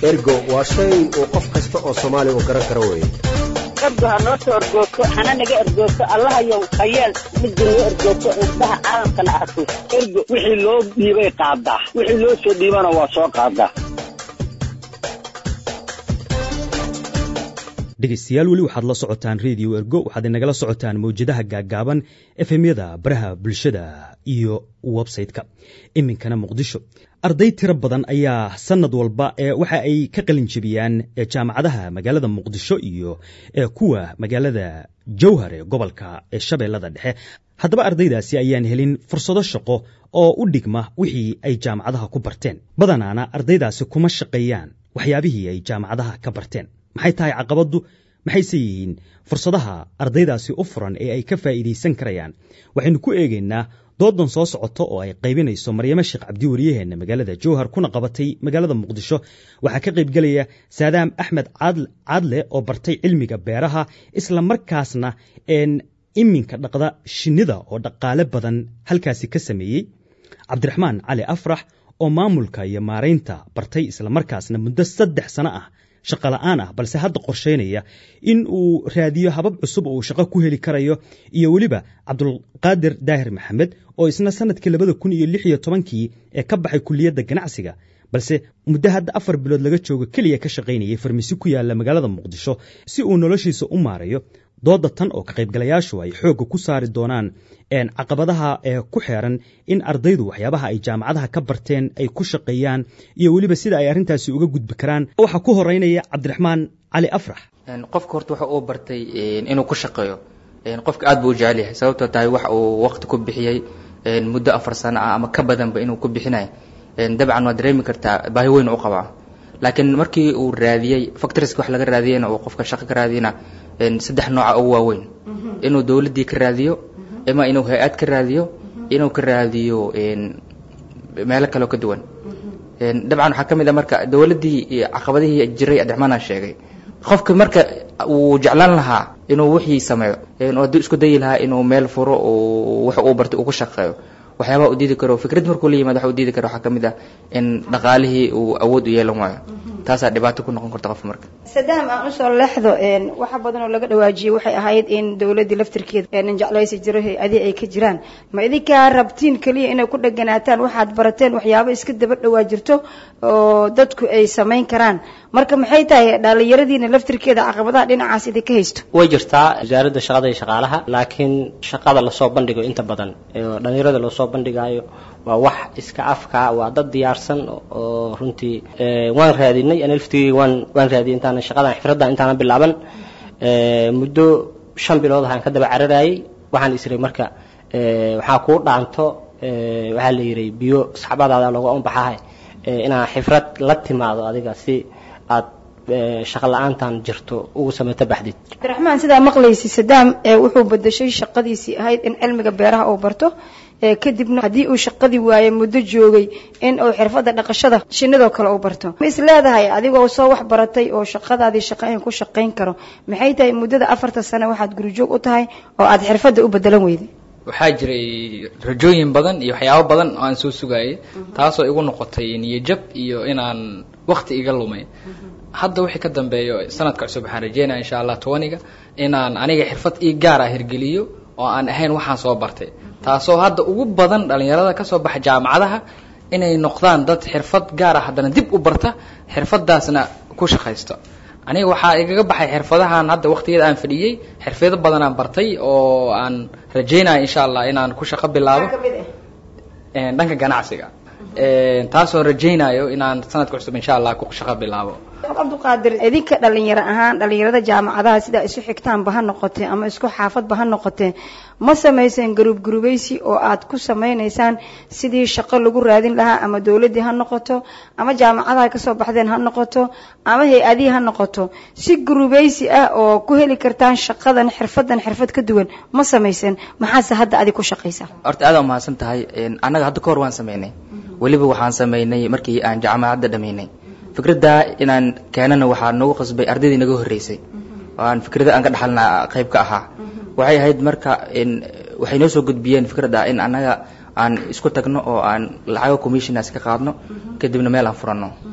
ergo waa shay uu qof kasta oo soomaali uu garan karo weeye ergo ha noo soo ergoogto hana naga ergoogto allahayow hayeel midda noo ergoogto indhaha caalamkana arko ergo wixii loo dhiibay qaadaa wixii loo soo dhiibana waa soo qaadaa dhegaystayaal weli waxaad la socotaan redio ergo waxaad inagala socotaan mawjadaha gaaggaaban efemyada baraha bulshada iyo websayte-ka iminkana muqdisho arday tiro badan ayaa sanad walba ee waxa ay ka qalin jebiyaan jaamacadaha magaalada muqdisho iyo kuwa magaalada jowhar ee gobolka ee shabeellada dhexe haddaba ardaydaasi ayaan helin fursado shaqo oo u dhigma wixii ay jaamacadaha ku barteen badanaana ardaydaasi kuma shaqeeyaan waxyaabihii ay jaamacadaha ka barteen maxay tahay caqabaddu maxayse yihiin fursadaha ardaydaasi u furan ee ay ka faa'iidaysan karayaan waxaynu ku eegaynaa doodan soo socota oo ay qaybinayso maryamo sheekh cabdi wariyaheenna magaalada jowhar kuna qabatay magaalada muqdisho waxaa ka qaybgelaya saadaam axmed caadle oo bartay cilmiga beeraha isla markaasna iminka dhaqda shinnida oo dhaqaale badan halkaasi ka sameeyey cabdiraxmaan cali afrax oo maamulka iyo maaraynta bartay isla markaasna muddo saddex sano ah shaqo la'aan ah balse hadda qorshaynaya in uu raadiyo habab cusub oo uu shaqo ku heli karayo iyo weliba cabdulqaadir daahir maxamed oo isna sanadkii labada kun iyo lix iyo tobankii ee ka baxay kuliyadda ganacsiga balse muddo hadda afar bilood laga joogo keliya ka shaqaynayay farmasi ku yaalla magaalada muqdisho si uu noloshiisa u maarayo dooda tan oo ka qaybgalayaashu ay xoogga ku saari doonaan caqabadaha ee ku xeeran in ardaydu waxyaabaha ay jaamacadaha ka barteen ay ku shaqeeyaan iyo weliba sida ay arrintaasi uga gudbi karaan waxaa ku horeynaya cabdiraxmaan cali afrax qofka horta waxa uu bartay inuu ku shaqeeyo qofka aad buu u jecel yahay sababtoo tahay wax uu waqti ku bixiyey muddo afar sano ah ama ka badanba inuu ku bixinayo dabcan waad dareemi kartaa baahi weyn u qabaa laakiin markii uu raadiyey factoriska wax laga raadiyeyna uu qofka shaqo ka raadiyena saddex nooca ugu waaweyn inuu dowladdii ka raadiyo ama inuu hay-ad ka raadiyo inuu ka raadiyo meelo kaleo ka duwan dabcan waxaa ka mid a marka dowladdii caqabadihii jiray adexmaanaan sheegay qofka marka uu jeclaan lahaa inuu wixii sameeyo hadduu isku dayi lahaa inuu meel furo wax uu bartay uu ku shaqeeyo waxyaabaha u diidi karo fikrad markuu la yimaado waxa u diidi karo waxaa ka mid ah in dhaqaalihii uu awood u yeelan waayo taasaa dhibaato ku noqon karta qofka marka sadaam aan usoo leexdo waxa badan oo laga dhawaajiyey waxay ahayd in dowladdii laftirkeeda nin jeclaysi jiro hay-adii ay ka jiraan ma idinkaa rabtiin keliya inay ku dheganaataan waxaad barateen waxyaabo iska daba dhawaa jirto oo dadku ay samayn karaan marka maxay tahay dhalinyaradiina laftirkeeda caqabadaha dhinacaas idinka haysto way jirtaa wasaaradda shaqada iyo shaqaalaha laakiin shaqada lasoo bandhigo inta badan dhalinyarada loosoo bandhigaayo waa wax iska afka waa dad diyaarsan oo runtii waan raadinay ana laftigeyga waan waan raadiyay intaana shaqadan xifraddan intaana bilaaban muddo shan bilood ahaan ka daba cararayay waxaan isray marka waxaa kuu dhaanto waxaa la yihi biyo saxbadaada looga unbaxahay inaa xifrad la timaado adiga si aad shaqa la-aantan jirto ugu sameyto baxdid cabdiraxmaan sidaa maqlaysi sadaam wuxuu bedeshay shaqadiisii ahayd in cilmiga beeraha uu barto kadibna haddii uu shaqadii waaye muddo joogay in uu xirfadda dhaqashada shinidoo kale uu barto ma is leedahay adigoo soo wax baratay oo shaqadaadii shaqayn ku shaqayn karo maxay tahay muddada afarta sano waxaad gurijoog u tahay oo aad xirfadda u bedelan weyday waxaa jiray rajooyin badan iyo waxyaabo badan oo aan soo sugaayay taasoo igu noqotay niyajab iyo inaan wakti iga lumay hadda wixii ka dambeeyo sanadka cusub waxaan rajeynaya insha allah tobaniga inaan aniga xirfad ii gaar ah hirgeliyo oo aan ahayn waxaan soo bartay taasoo hadda ugu badan dhalinyarada kasoo baxa jaamacadaha inay noqdaan dad xirfad gaar ah haddana dib u barta xirfadaasna ku shaqaysto aniga waxaa igaga baxay xirfadahan hadda waqtigeeda aan fadhiyey xirfado badan aan bartay oo aan rajeynaya insha allah inaan ku shaqo bilaabo dhanka ganacsiga taasoo rajeynayo inaan sanadka cusub insha allah ku shaqo bilaabo cabdiqaadir idinka dhalinyaro ahaan dhalinyarada jaamacadaha sidaa isu xigtaanba ha noqotee ama isku xaafadba ha noqotee ma samayseen garuub gurubaysi oo aad ku samaynaysaan sidii shaqo lagu raadin lahaa ama dowladdii ha noqoto ama jaamacadaha kasoo baxdeen ha noqoto ama hay-adihii ha noqoto si gurubaysi ah oo ku heli kartaan shaqadan xirfadan xirfad ka duwan ma samayseen maxaase hadda adig ku shaqaysaa horta aad waa mahadsan tahay annaga hadda ka hor waan sameynay weliba waxaan sameynay markii aan jaamacadda dhamaynay fikradda inaan keenana waxaa nagu qasbay ardaydii naga horreysay oo aan fikrada aan ka dhaxalna qayb ka ahaa waxay ahayd marka waxay noo soo gudbiyeen fikradda in annaga aan isku tagno oo aan lacago commissionas ka qaadno kadibna meel aan furanno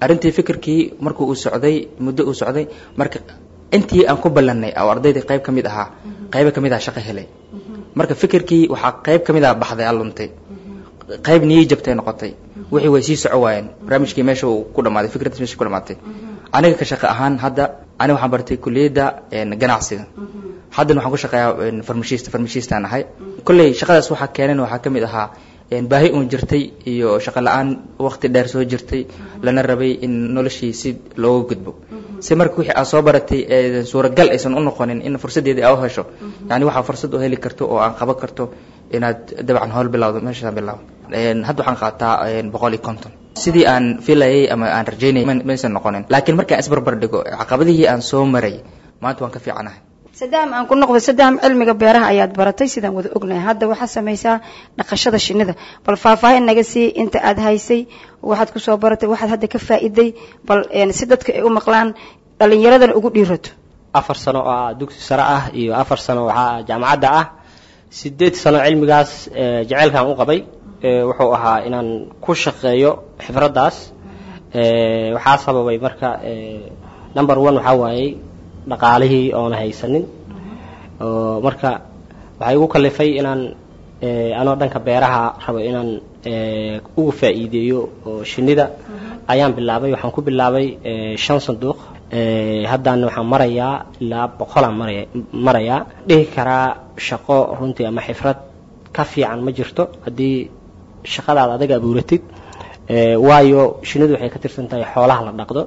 arrintii fikirkii markuu uu socday muddo uu socday marka intii aan ku ballannay oo ardaydii qayb ka mid ahaa qaybo ka mid ah shaqo helay marka fikirkii waxaa qayb ka mid ah baxday aluntay qayb niyii jabtay noqotay wixii way sii soco waayeen barnaamijkii meesha uu ku dhamaaday fikraddiis meesha ku dhamaatay aniga ka shaqo ahaan hadda aniga waxaan bartay kulliyadda ganacsiga haddana waxaan ku shaqeeyaa farmashista farmashistaan ahay kolley shaqadaas waxaa keenan waxaa ka mid ahaa baahi uun jirtay iyo shaqo la-aan waqti dheer soo jirtay lana rabay in noloshii si looga gudbo si marka wixii aad soo baratay suuragal aysan u noqonin in fursaddeedii aa u hesho yani waxaa fursad u heli karto oo aan qaban karto inaad dabcan howl bilawdo meeshaan bilaabo hadda waxaan qaataa boqol iyo konton sidii aan filayay ama aan rajaynayay maysan noqonin laakiin markaan isbarbar dhigo caqabadihii aan soo maray maanta waan ka fiicanahay sadaam aan ku noqdo sadaam cilmiga beeraha ayaad baratay sidaan wada ognahay hadda waxaad samaysaa dhaqashada shinnida bal faahfaahin naga sii inta aad haysay waxaad kusoo baratay waxaad hadda ka faa'iday bal si dadka ay u maqlaan dhallinyaradana ugu dhiirato afar sano oo ah dugsi sare ah iyo afar sano waxaa jaamacadda ah sideed sano cilmigaas jaceylkaan u qabay wuxuu ahaa inaan ku shaqeeyo xifraddaas waxaa sababay marka number one waxaa waayey dhaqaalihii oona haysanin oo marka waxaa igu kalifay inaan anoo dhanka beeraha rabo inaan uga faa'iideeyo oo shinnida ayaan bilaabay waxaan ku bilaabay shan sanduuq haddana waxaan marayaa ilaa boqolaan maraya marayaa dhihi karaa shaqo runtii ama xifrad ka fiican ma jirto haddii shaqadaad adiga abuuratid waayo shinnidu waxay ka tirsan tahay xoolaha la dhaqdo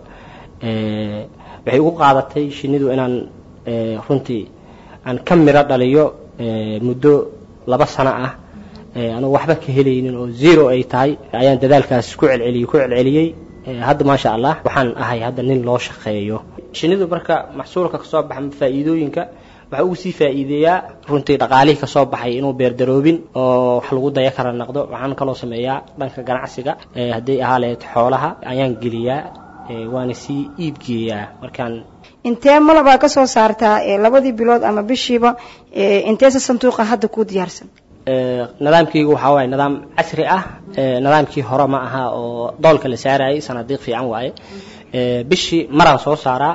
waxay ugu qaadatay shinnidu inaan runtii aan ka miro dhaliyo muddo laba sano ah anugu waxba ka helaynin oo zero ay tahay ayaan dadaalkaas ku celceliyey ku celceliyey hadda maasha allah waxaan ahay hadda nin loo shaqeeyo shinnidu marka maxsuulka kasoo baxa faa'iidooyinka waxaa ugu sii faa'iideeyaa runtii dhaqaalihii kasoo baxay inuu beerdaroobin oo wax lagu daya kara naqdo waxaan kaloo sameeyaa dhanka ganacsiga hadday ahaa lahayd xoolaha ayaan geliyaa waana sii iibgeeyaa markaan intee malabaa ka soo saartaa labadii bilood ama bishiiba inteese sanduuqa hadda kuu diyaarsan nidaamkaygu waxaa waaye nidaam casri ah nidaamkii hore ma aha oo doolka la saarayay sanadiiq fiican waaye bishii maraan soo saaraa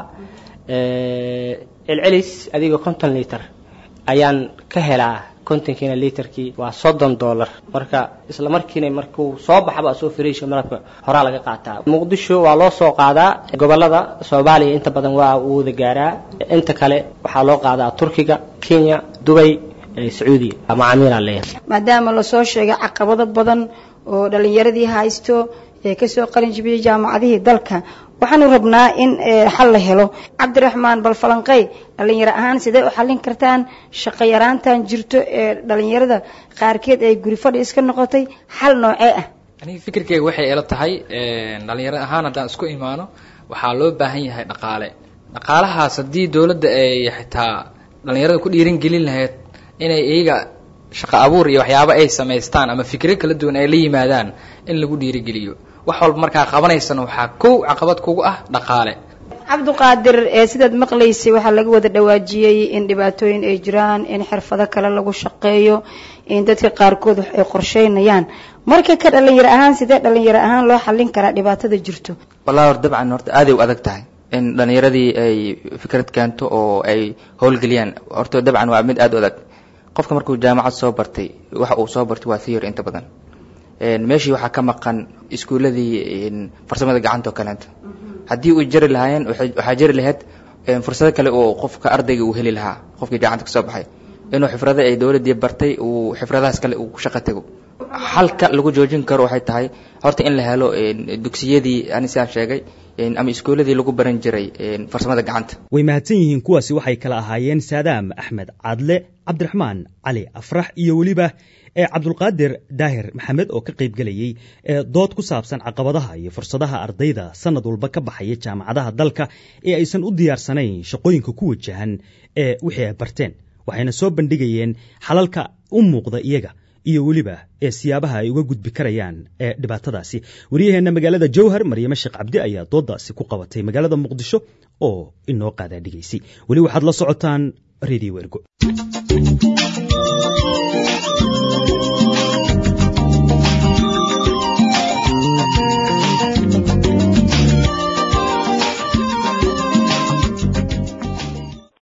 celcelis adiga konton liter ayaan ka helaa kontonkiina literkii waa soddon dollar marka isla markiina markuu soo baxaba soo fariisha malabka horaa laga qaataa muqdisho waa loo soo qaadaa gobolada soomaaliya inta badan waa uu wada gaaraa inta kale waxaa loo qaadaa turkiga kenya dubay sacuudiya macaamiilaa leeyahay maadaama lasoo sheegay caqabado badan oo dhallinyaradii haysto ee kasoo qalin jibiyey jaamacadihii dalka waxaanu rabnaa in xal la helo cabdiraxmaan bal falanqey dhallinyaro ahaan sidee u xallin kartaan shaqo yaraantan jirto ee dhallinyarada qaarkeed ay guri fadhi iska noqotay xal noocee ah aniga fikirkeyga waxay ila tahay dhalinyaro ahaan haddaan isku imaano waxaa loo baahan yahay dhaqaale dhaqaalahaas haddii dowladda ay xitaa dhalinyarada ku dhiirin gelin lahayd inay iyaga shaqo abuur iyo waxyaabo ay samaystaan ama fikro kala duwan ay la yimaadaan in lagu dhiirigeliyo wax walba markaa qabanaysana waxaa kow caqabad kugu ah dhaqaale cabdiqaadir ee sidaad maqlaysay waxaa laga wada dhawaajiyey in dhibaatooyin ay jiraan in xirfado kale lagu shaqeeyo in dadka qaarkood wax ay qorsheynayaan marka ka dhalinyaro ahaan sidee dhalinyaro ahaan loo xallin karaa dhibaatada jirto wallahi hor dabcan horta aaday u adag tahay in dhalinyaradii ay fikrad keento oo ay howlgeliyaan horta dabcan waa mid aada u adag qofka markuu jaamacad soo bartay waxa uu soo bartay waa theory inta badan meeshii waxaa ka maqan iskuuladii farsamada gacanta oo kaleento haddii uu jari lahaayeen waxaa jari lahayd fursado kale oo qofka ardayga uu heli lahaa qofkii gacanta kasoo baxay inuu xifrado ay dowladdii bartay uu xifradahaas kale uu ku shaqo tago halka lagu joojin karo waxay tahay horta in la helo dugsiyadii ani sidaan sheegay ama iskuuladii lagu baran jiray farsamada gacanta way mahadsan yihiin kuwaasi waxay kala ahaayeen saadaam axmed cadle cabdiraxmaan cali afrax iyo weliba ee cabdulqaadir daahir maxamed oo ka qayb gelayey ee dood ku saabsan caqabadaha iyo fursadaha ardayda sanad walba ka baxaya jaamacadaha dalka ee aysan u diyaarsanayn shaqooyinka ku wajahan ee wixii ay barteen waxayna soo bandhigayeen xalalka u muuqda iyaga iyo weliba ee siyaabaha ay uga gudbi karayaan ee dhibaatadaasi wariyaheenna magaalada jowhar maryame sheekh cabdi ayaa doodaasi ku qabatay magaalada muqdisho oo inoo qaadaa dhigaysay weli waxaad la socotaan radio ergo